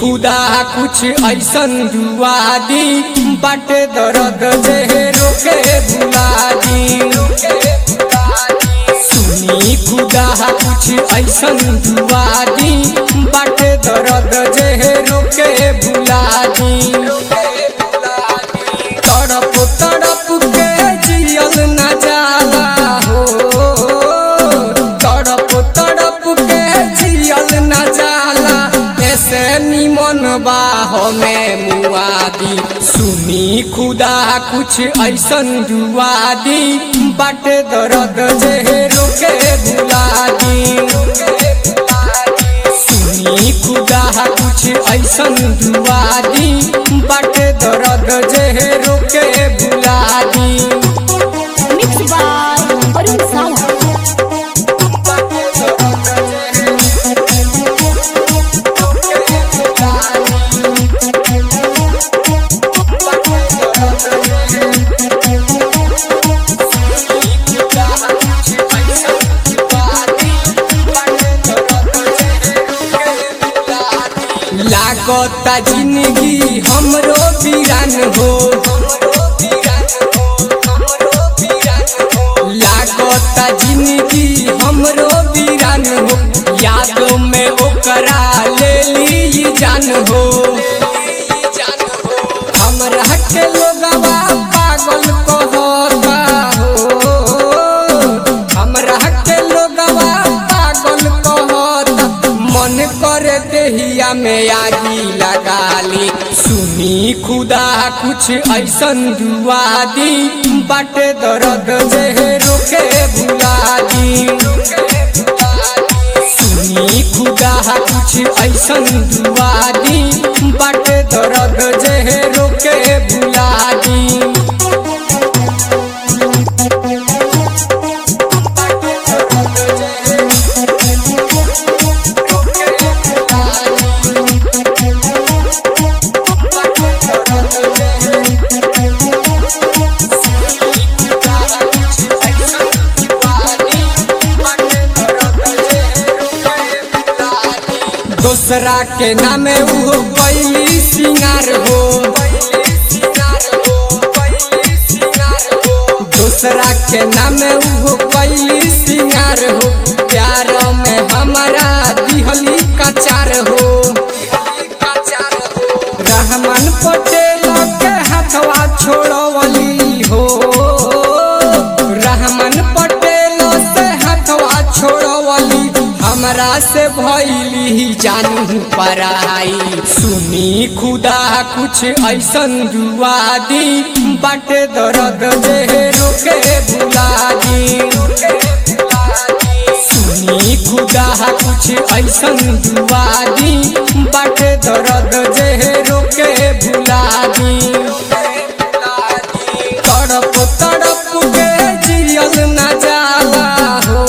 खुदा कुछ ऐसन दुआ दी बाटे दर्द जे रोके भुला दी सुनी खुदा कुछ ऐसन दुआ दी बाटे दर्द जे रोके भुला दी तड़प तड़प के जियल न जाला हो तड़प तड़प के जियल न जाला ऐसे निमन बाह में मुआदी सुनी खुदा कुछ ऐसन दुआ दी बाटे दर्द जे रोके भुला दी सुनी खुदा कुछ ऐसन दुआ दी बाटे दर्द जे रोके भुला दी Mixed by Arun Sawa. लागता जिंदगी हमरो वीरान हो लागता जिंदगी हमरो वीरान हो यादों में ओकरा ले ली जान हो हमरा के लोगवा पागल कहता हो हमरा के लोगवा पागल कहता मन करे देहिया में आगी लगा ली सुनी खुदा कुछ ऐसन दुआ दी बाटे दर्द जे रोके भुला दी सुनी खुदा कुछ ऐसन दुआ दी बाटे दर्द जे रोके भुला दी दोसरा के नामे उहो कैली सिंगार हो दोसरा के नामे उहो कैली सिंगार हो प्यार में हमारा दिहली कचार हो रहमान पटेल के हथवा छोड़वली हो रहमान पटेल से हथवा छोड़वली हमरा से भैली जानू पराई सुनी खुदा कुछ ऐसन दुआ दी बाटे दर्द जे रोके भुला दी सुनी खुदा कुछ ऐसन दुआ दी बाटे दर्द जे रोके भुला दी तड़प तड़प के जियल न जाला हो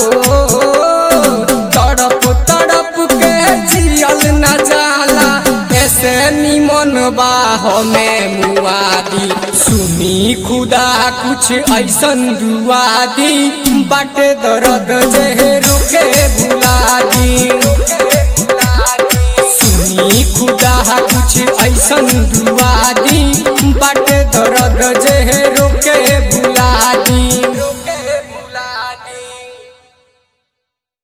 तड़प तड़प के जियल न जाला ऐसे निमन बाह में मुआदी सुनी खुदा कुछ ऐसन दुआ दी बाटे दर्द जे रोके भुला दी सुनी खुदा कुछ ऐसन दुआ दी बाटे दर्द जे रोके भुला दी